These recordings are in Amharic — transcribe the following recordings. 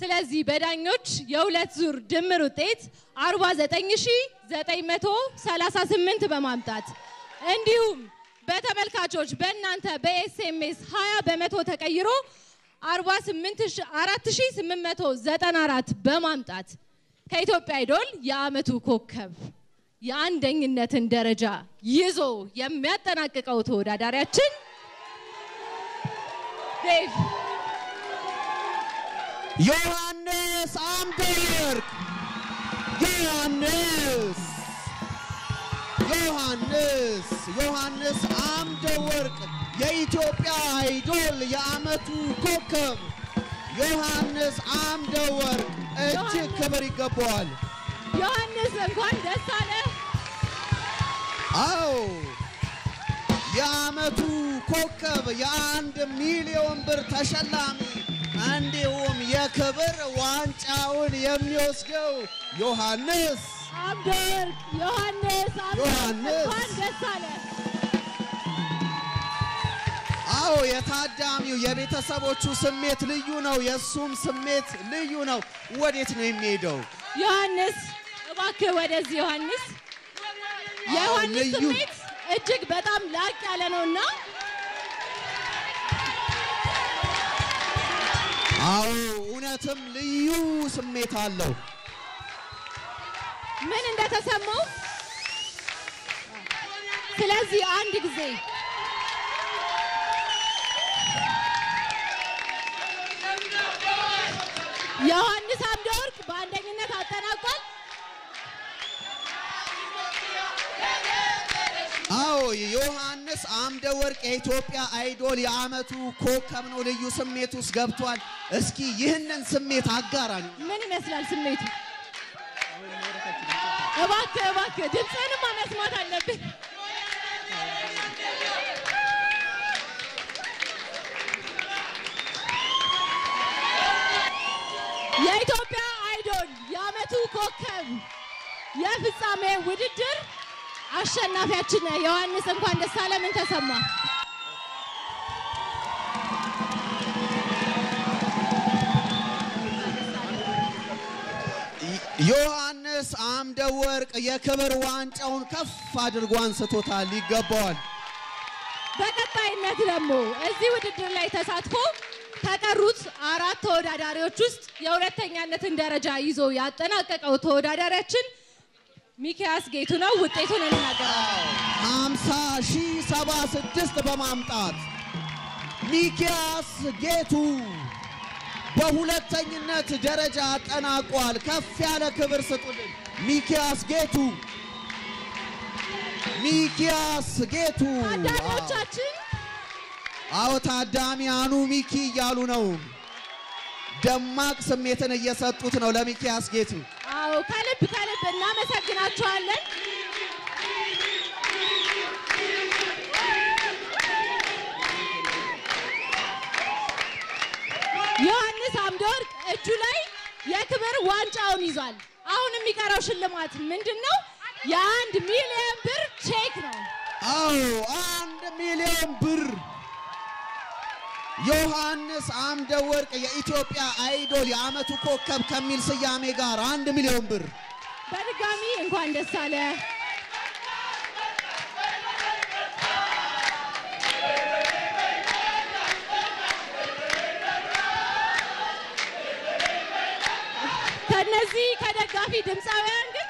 ስለዚህ በዳኞች የሁለት ዙር ድምር ውጤት 49938 በማምጣት እንዲሁም በተመልካቾች በእናንተ በኤስኤምኤስ 20 በመቶ ተቀይሮ 48894 በማምጣት ከኢትዮጵያ አይዶል የአመቱ ኮከብ የአንደኝነትን ደረጃ ይዞ የሚያጠናቅቀው ተወዳዳሪያችን ዴቭ ዮሐንስ አምደወርቅ ዮሐንስ ዮሐንስ ዮሐንስ አምደወርቅ የኢትዮጵያ አይዶል የአመቱ ኮከብ ዮሐንስ አምደወርቅ እጅግ ክብር ይገባዋል። ዮሐንስ እንኳን ደስ አለ። አዎ የአመቱ ኮከብ የአንድ ሚሊዮን ብር ተሸላሚ እንዲሁም የክብር ዋንጫውን የሚወስደው ዮሐንስ አምደወርቅ ዮሐንስ አምደወርቅ ዮሐንስ። እንኳን ደስ አለ። አዎ የታዳሚው የቤተሰቦቹ ስሜት ልዩ ነው። የእሱም ስሜት ልዩ ነው። ወዴት ነው የሚሄደው? ዮሐንስ እባክህ ወደዚህ ዮሐንስ። አዎ፣ የዮሐንስ ልዩ ስሜት እጅግ በጣም ላቅ ያለ ነውና አዎ እውነትም ልዩ ስሜት አለው። ምን እንደተሰማው ስለዚህ አንድ ጊዜ ዮሐንስ አምደወርቅ በአንደኝነት አጠናቋል። አዎ ዮሐንስ አምደ ወርቅ የኢትዮጵያ አይዶል የአመቱ ኮከብ ነው። ልዩ ስሜት ውስጥ ገብቷል። እስኪ ይህንን ስሜት አጋራን። ምን ይመስላል ስሜቱ? እባክህ እባክህ ድምፅህንማ መስማት አለብን። የኢትዮጵያ አይዶል የአመቱ ኮከብ የፍጻሜ ውድድር አሸናፊያችን ነህ ዮሐንስ፣ እንኳን ደስ አለ። ምን ተሰማ? ዮሐንስ አምደ ወርቅ የክብር ዋንጫውን ከፍ አድርጎ አንስቶታል። ይገባዋል። በቀጣይነት ደግሞ እዚህ ውድድር ላይ ተሳትፎ ከቀሩት አራት ተወዳዳሪዎች ውስጥ የሁለተኛነትን ደረጃ ይዞ ያጠናቀቀው ተወዳዳሪያችን ሚኪያስ ጌቱ ነው። ውጤቱን እንናገራለን። 50 ሺህ 76 በማምጣት ሚኪያስ ጌቱ በሁለተኝነት ደረጃ አጠናቋል። ከፍ ያለ ክብር ስጡልን። ሚኪያስ ጌቱ ሚኪያስ ጌቱ ታዳሚዎቻችን አዎ ታዳሚያኑ ሚኪ እያሉ ነው። ደማቅ ስሜትን እየሰጡት ነው ለሚኪያስ ጌቱ። አዎ ከልብ ከልብ እናመሰግናችኋለን። ዮሐንስ አምደወርቅ እጁ ላይ የክብር ዋንጫውን ይዟል። አሁን የሚቀረው ሽልማት ምንድን ነው? የአንድ ሚሊዮን ብር ቼክ ነው። አዎ አንድ ሚሊዮን ብር ዮሐንስ አምደ ወርቅ የኢትዮጵያ አይዶል የአመቱ ኮከብ ከሚል ስያሜ ጋር አንድ ሚሊዮን ብር በድጋሚ እንኳን ደስ አለ። ከነዚህ ከደጋፊ ድምፃውያን ግን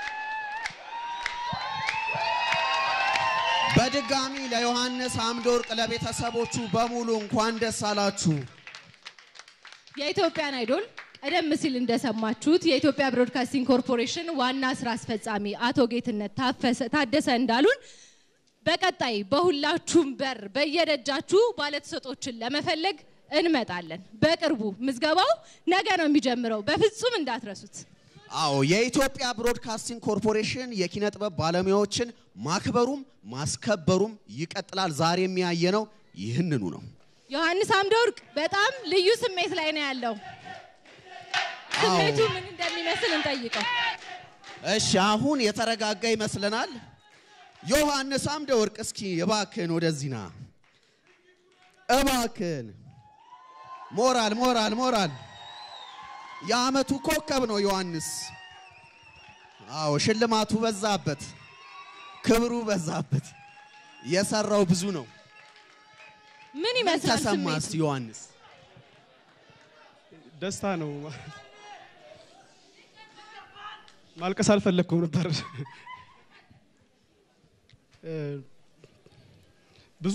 በድጋሚ ለዮሐንስ አምደ ወርቅ ለቤተሰቦቹ በሙሉ እንኳን ደስ አላችሁ። የኢትዮጵያን አይዶል ቀደም ሲል እንደሰማችሁት የኢትዮጵያ ብሮድካስቲንግ ኮርፖሬሽን ዋና ስራ አስፈጻሚ አቶ ጌትነት ታፈሰ- ታደሰ እንዳሉን በቀጣይ በሁላችሁም በር በየደጃችሁ ባለተሰጦችን ለመፈለግ እንመጣለን። በቅርቡ ምዝገባው ነገ ነው የሚጀምረው። በፍጹም እንዳትረሱት። አዎ የኢትዮጵያ ብሮድካስቲንግ ኮርፖሬሽን የኪነ ጥበብ ባለሙያዎችን ማክበሩም ማስከበሩም ይቀጥላል። ዛሬ የሚያየነው ይህንኑ ነው። ዮሐንስ አምደወርቅ በጣም ልዩ ስሜት ላይ ነው ያለው። ስሜቱ ምን እንደሚመስል እንጠይቀው። እሺ አሁን የተረጋጋ ይመስለናል። ዮሐንስ አምደ ወርቅ እስኪ እባክህን ወደዚህ ና። እባክህን ሞራል ሞራል ሞራል። የዓመቱ ኮከብ ነው ዮሐንስ። አዎ ሽልማቱ በዛበት፣ ክብሩ በዛበት። የሰራው ብዙ ነው። ምን ምን ይመስላል ተሰማ ስሜቱ? እስቲ ዮሐንስ? ደስታ ነው። ማልቀስ አልፈለግኩም ነበር። እ፣ ብዙ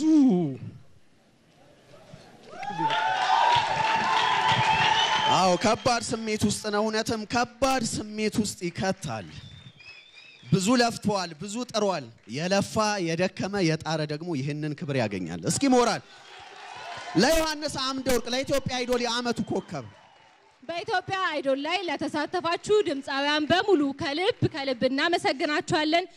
አዎ ከባድ ስሜት ውስጥ ነው። እውነትም ከባድ ስሜት ውስጥ ይከታል። ብዙ ለፍተዋል፣ ብዙ ጥሯል። የለፋ የደከመ የጣረ ደግሞ ይህንን ክብር ያገኛል። እስኪ ሞራል ለዮሐንስ አምደ ወርቅ ለኢትዮጵያ አይዶል የዓመቱ ኮከብ በኢትዮጵያ አይዶል ላይ ለተሳተፋችሁ ድምፃውያን በሙሉ ከልብ ከልብ እናመሰግናችኋለን።